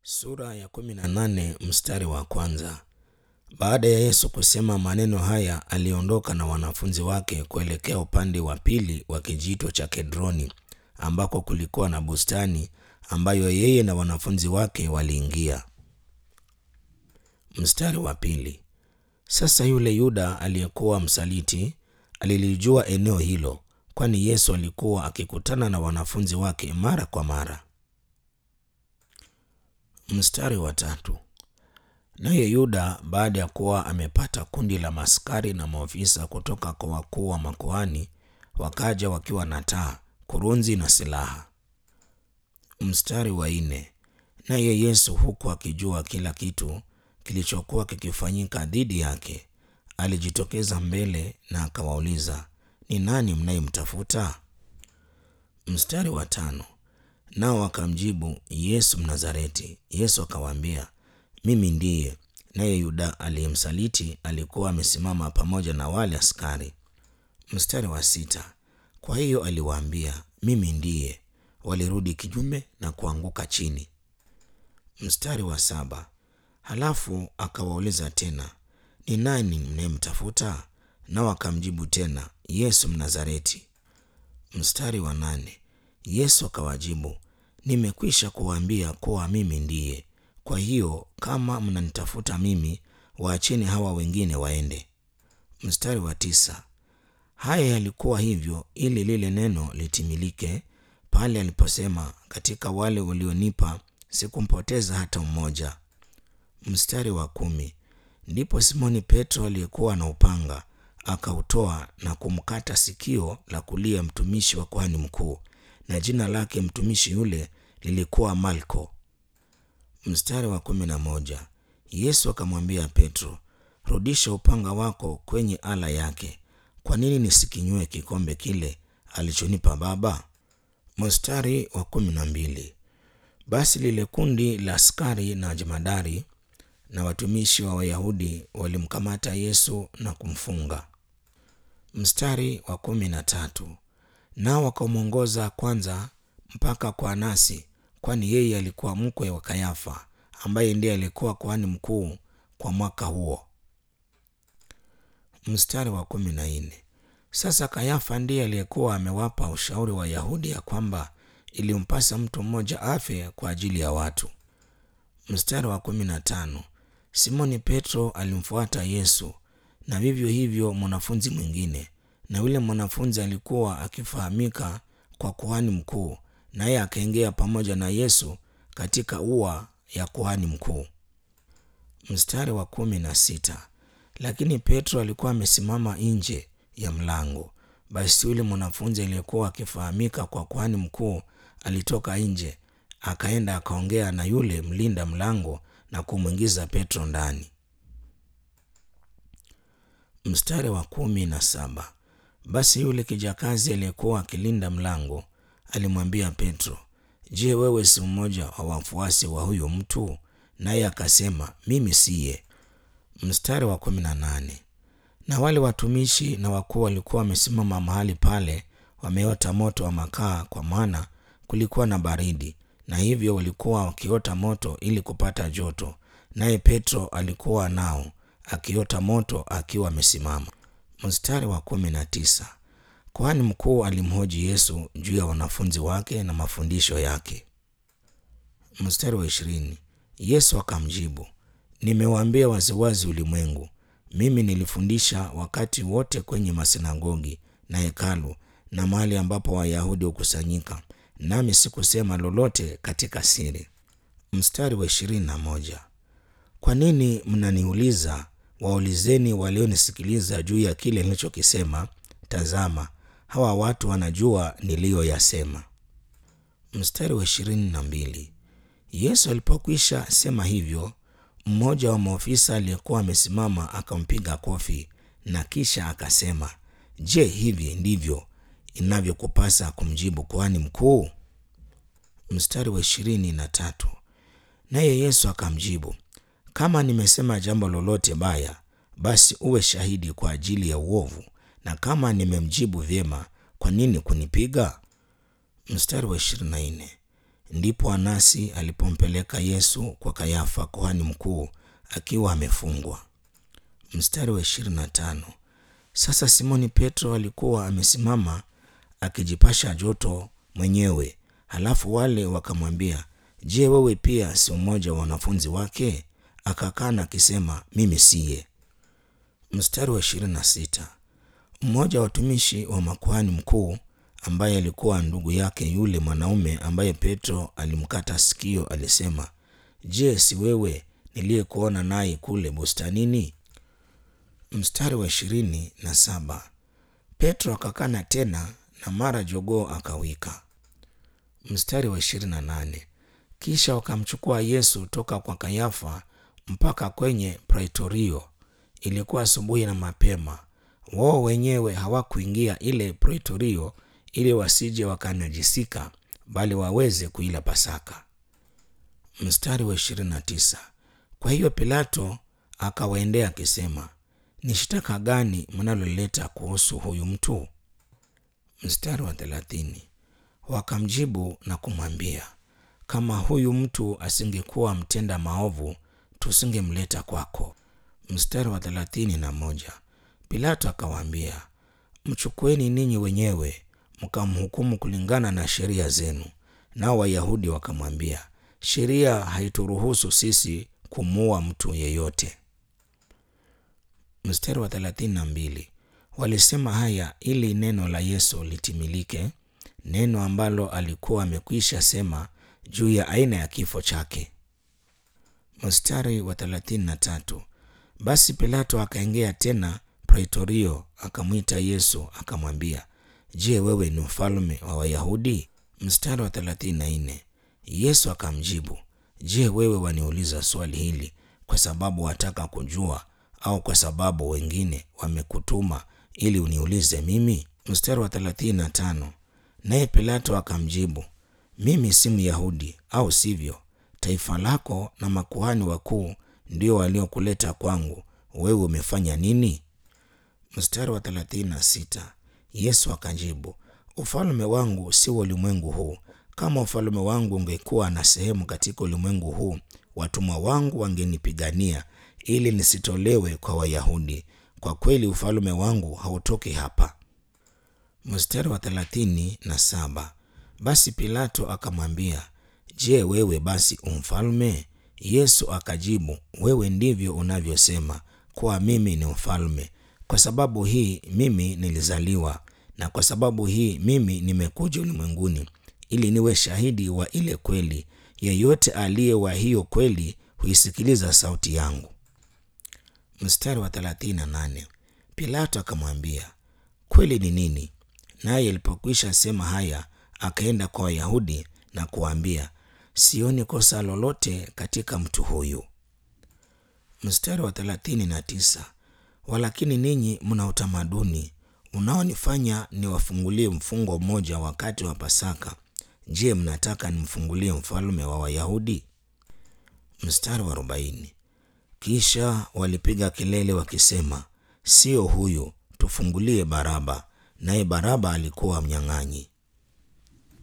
Sura ya kumi na nane mstari wa kwanza. Baada ya Yesu kusema maneno haya, aliondoka na wanafunzi wake kuelekea upande wa pili wa kijito cha Kedroni, ambako kulikuwa na bustani ambayo yeye na wanafunzi wake waliingia. Mstari wa pili. Sasa yule Yuda aliyekuwa msaliti alilijua eneo hilo, kwani Yesu alikuwa akikutana na wanafunzi wake mara kwa mara. Mstari wa tatu. Naye Yuda baada ya kuwa amepata kundi la maskari na maofisa kutoka kwa wakuu wa makuhani, wakaja wakiwa na taa, kurunzi na silaha. Mstari wa nne. Naye Yesu huku akijua kila kitu kilichokuwa kikifanyika dhidi yake, alijitokeza mbele na akawauliza, ni nani mnayemtafuta? Mstari wa tano. Nao wakamjibu, Yesu Mnazareti. Yesu akawaambia, mimi ndiye. Naye Yuda aliyemsaliti alikuwa amesimama pamoja na wale askari. Mstari wa sita. Kwa hiyo aliwaambia, mimi ndiye. Walirudi kinyume na kuanguka chini. Mstari wa saba. Halafu akawauliza tena, ni nani mnayemtafuta? Nao akamjibu tena, Yesu Mnazareti. Mstari wa nane. Yesu akawajibu, nimekwisha kuwaambia kuwa mimi ndiye. Kwa hiyo kama mnanitafuta mimi, waacheni hawa wengine waende. Mstari wa tisa. Haya yalikuwa hivyo ili lile neno litimilike pale aliposema, katika wale ulionipa sikumpoteza hata mmoja. Mstari wa kumi. Ndipo Simoni Petro aliyekuwa na upanga akautoa na kumkata sikio la kulia mtumishi wa kuhani mkuu, na jina lake mtumishi yule lilikuwa Malko. Mstari wa kumi na moja. Yesu akamwambia Petro, rudisha upanga wako kwenye ala yake. Kwa nini nisikinywe kikombe kile alichonipa Baba? Mstari wa kumi na mbili. Basi lile kundi la askari na jemadari na watumishi wa Wayahudi walimkamata Yesu na kumfunga. Mstari wa kumi na tatu. Nao wakamwongoza kwanza mpaka kwa Anasi, kwani yeye alikuwa mkwe wa Kayafa, ambaye ndiye alikuwa kuhani mkuu kwa mwaka huo. Mstari wa kumi na nne. Sasa Kayafa ndiye aliyekuwa amewapa ushauri wa Wayahudi ya kwamba ilimpasa mtu mmoja afe kwa ajili ya watu. Mstari wa kumi na tano. Simoni Petro alimfuata Yesu na vivyo hivyo mwanafunzi mwingine, na yule mwanafunzi alikuwa akifahamika kwa kuhani mkuu, naye akaingia pamoja na Yesu katika ua ya kuhani mkuu. Mstari wa kumi na sita. Lakini Petro alikuwa amesimama nje ya mlango. Basi yule mwanafunzi aliyekuwa akifahamika kwa kuhani mkuu alitoka nje, akaenda akaongea na yule mlinda mlango na kumwingiza Petro ndani. Mstari wa kumi na saba. Basi yule kijakazi aliyekuwa akilinda mlango alimwambia Petro, Je, wewe si mmoja wa wafuasi wa huyo mtu? Naye akasema, mimi siye. Mstari wa kumi na nane. Na wale watumishi na wakuu walikuwa wamesimama mahali pale wameota moto wa makaa, kwa maana kulikuwa na baridi, na hivyo walikuwa wakiota moto ili kupata joto. Naye Petro alikuwa nao akiota moto akiwa amesimama. Mstari wa kumi na tisa. Kuhani mkuu alimhoji Yesu juu ya wanafunzi wake na mafundisho yake. Mstari wa ishirini. Yesu akamjibu, nimewaambia waziwazi ulimwengu, mimi nilifundisha wakati wote kwenye masinagogi na hekalu na mahali ambapo Wayahudi hukusanyika, nami sikusema lolote katika siri. Mstari wa ishirini na moja. Kwa nini mnaniuliza? Waulizeni walionisikiliza juu ya kile nilichokisema. Tazama, hawa watu wanajua niliyoyasema. Mstari wa ishirini na mbili. Yesu alipokwisha sema hivyo, mmoja wa maofisa aliyekuwa amesimama akampiga kofi na kisha akasema, Je, hivi ndivyo inavyokupasa kumjibu kuhani mkuu? Mstari wa ishirini na tatu. Naye Yesu akamjibu, kama nimesema jambo lolote baya, basi uwe shahidi kwa ajili ya uovu, na kama nimemjibu vyema, kwa nini kunipiga? Mstari wa ishirini na nne. ndipo Anasi alipompeleka Yesu kwa Kayafa kuhani mkuu akiwa amefungwa. Mstari wa 25. Sasa Simoni Petro alikuwa amesimama akijipasha joto mwenyewe, halafu wale wakamwambia, Je, wewe pia si mmoja wa wanafunzi wake? Akakana akisema, mimi siye. Mstari wa 26. Mmoja wa watumishi wa makuhani mkuu ambaye alikuwa ndugu yake yule mwanaume ambaye Petro alimkata sikio alisema, Je, si wewe niliyekuona naye kule bustanini? Mstari wa ishirini na saba. Petro akakana tena na mara jogoo akawika. Mstari wa ishirini na nane. Kisha wakamchukua Yesu toka kwa Kayafa mpaka kwenye Praitorio. Ilikuwa asubuhi na mapema. Wao wenyewe hawakuingia ile Praitorio ili wasije wakanajisika, bali waweze kuila Pasaka. Mstari wa 29. Kwa hiyo Pilato akawaendea akisema, ni shtaka gani mnaloleta kuhusu huyu mtu? Mstari wa 30. Wakamjibu na kumwambia, kama huyu mtu asingekuwa mtenda maovu, tusingemleta kwako. Mstari wa thelathini na moja. Pilato akawaambia, mchukueni ninyi wenyewe mkamhukumu kulingana na sheria zenu. Nao Wayahudi wakamwambia, sheria haituruhusu sisi kumuua mtu yeyote. Mstari wa thelathini na mbili. Walisema haya ili neno la Yesu litimilike, neno ambalo alikuwa amekwisha sema juu ya aina ya kifo chake. Mstari wa thelathini na tatu. Basi Pilato akaingia tena Praitorio, akamwita Yesu akamwambia, Je, wewe ni mfalme wa Wayahudi? Mstari wa thelathini na nne. Yesu akamjibu, Je, wewe waniuliza swali hili kwa sababu wataka kujua au kwa sababu wengine wamekutuma ili uniulize mimi? Mstari wa thelathini na tano. Naye Pilato akamjibu, mimi si Myahudi, au sivyo? Taifa lako na makuhani wakuu ndio waliokuleta kwangu. Wewe umefanya nini? Mstari wa thelathini na sita. Yesu akajibu, ufalme wangu si wa ulimwengu huu. Kama ufalme wangu ungekuwa na sehemu katika ulimwengu huu, watumwa wangu wangenipigania ili nisitolewe kwa Wayahudi. Kwa kweli ufalme wangu hautoki hapa. Mstari wa thelathini na saba. Basi Pilato akamwambia, Je, wewe basi umfalme? Yesu akajibu, wewe ndivyo unavyosema kuwa mimi ni mfalme. Kwa sababu hii mimi nilizaliwa, na kwa sababu hii mimi nimekuja ulimwenguni ili niwe shahidi wa ile kweli. Yeyote aliye wa hiyo kweli huisikiliza sauti yangu. Mstari wa 38. Pilato akamwambia, kweli ni nini? Naye alipokwisha sema haya, akaenda kwa Wayahudi na kuwaambia, sioni kosa lolote katika mtu huyu. Mstari wa 39. Walakini ninyi mna utamaduni unaonifanya niwafungulie mfungo mmoja wakati wa Pasaka. Je, mnataka nimfungulie mfalme wa Wayahudi? Mstari wa 40. Kisha walipiga kelele wakisema, sio huyu, tufungulie Baraba. Naye Baraba alikuwa mnyang'anyi.